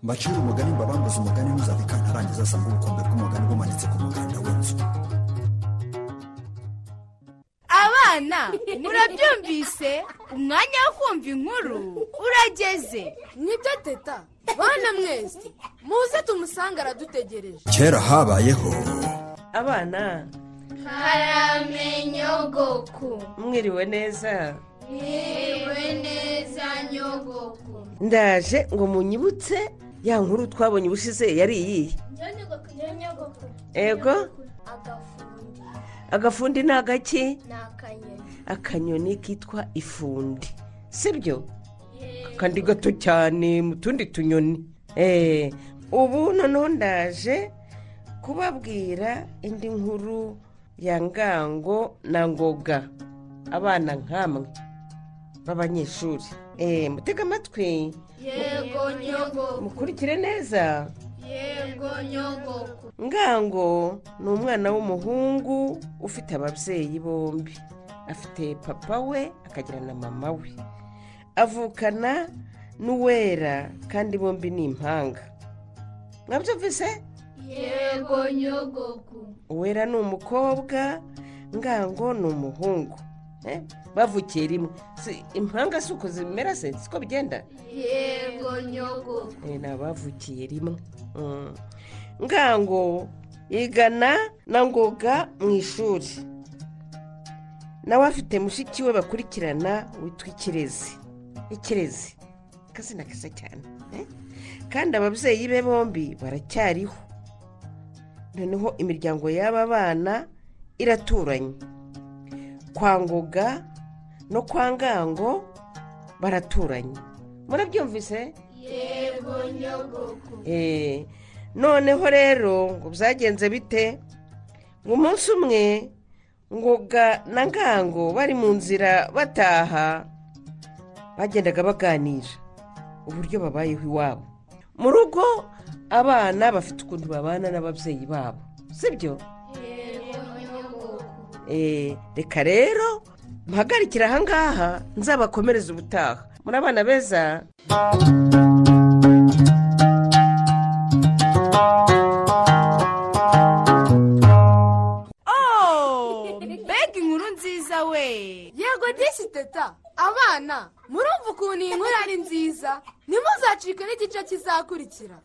mbacire umugani mbabambuze umugani ntuzave ikantarangiza asanga ubukombe bw'umugani bumanitse ku muganda w'inzu abana murabyumvise umwanya wo kumva inkuru urageze nibyo teta bana mwese muze tumusanga aradutegereje kera habayeho abana karamenyogoku mwiriwe neza yewe neza nyogoku ndaje ngo munyibutse ya nkuru twabonye ubushize yari iyihe nyogoku Ego? agafundi agafundi ni agaki ni akanyoni akanyoni kitwa ifundi sibyo kandi gato cyane mu tundi tunyoni Eh, ubu noneho ndaje kubabwira indi nkuru ya ngango na ngoga abana nk'amwe b'abanyeshuri Eh, mutega amatwi yego nyogoku mukurikire neza yego nyogoku ngango ni umwana w'umuhungu ufite ababyeyi bombi afite papa we akagira na mama we avukana n'uwera kandi bombi ni impanga mwabyumvise yego nyogoku uwera ni umukobwa ngango ni umuhungu Eh, bavukiye rimwe Si- impanga si uko zimera se siko bigenda yego nyogoku Eh, ni abavukiye rimwe Mm. ngango igana na ngoga mu ishuri nawe afite mushiki we bakurikirana witwa ikirezi ikirezi akazina keza cyane eh? kandi ababyeyi be bombi baracyariho noneho imiryango y'aba bana iraturanye kwa ngoga no kwa ngango baraturanye murabyumvise yego nyogoku Eh, noneho rero ngo byagenze bite ngo umunsi umwe ngoga na ngango bari mu nzira bataha bagendaga baganira uburyo babayeho iwabo mu rugo abana bafite ukuntu babana n'ababyeyi babo sibyo yego nyogoku Eh, reka rero mpagarikire ahangaha nzabakomereze ubutaha muri abana beza ooo mbega inkuru nziza we yego disi teta abana murumva ukuntu iyi nkuru ari nziza ntimuzacike n'igice kizakurikira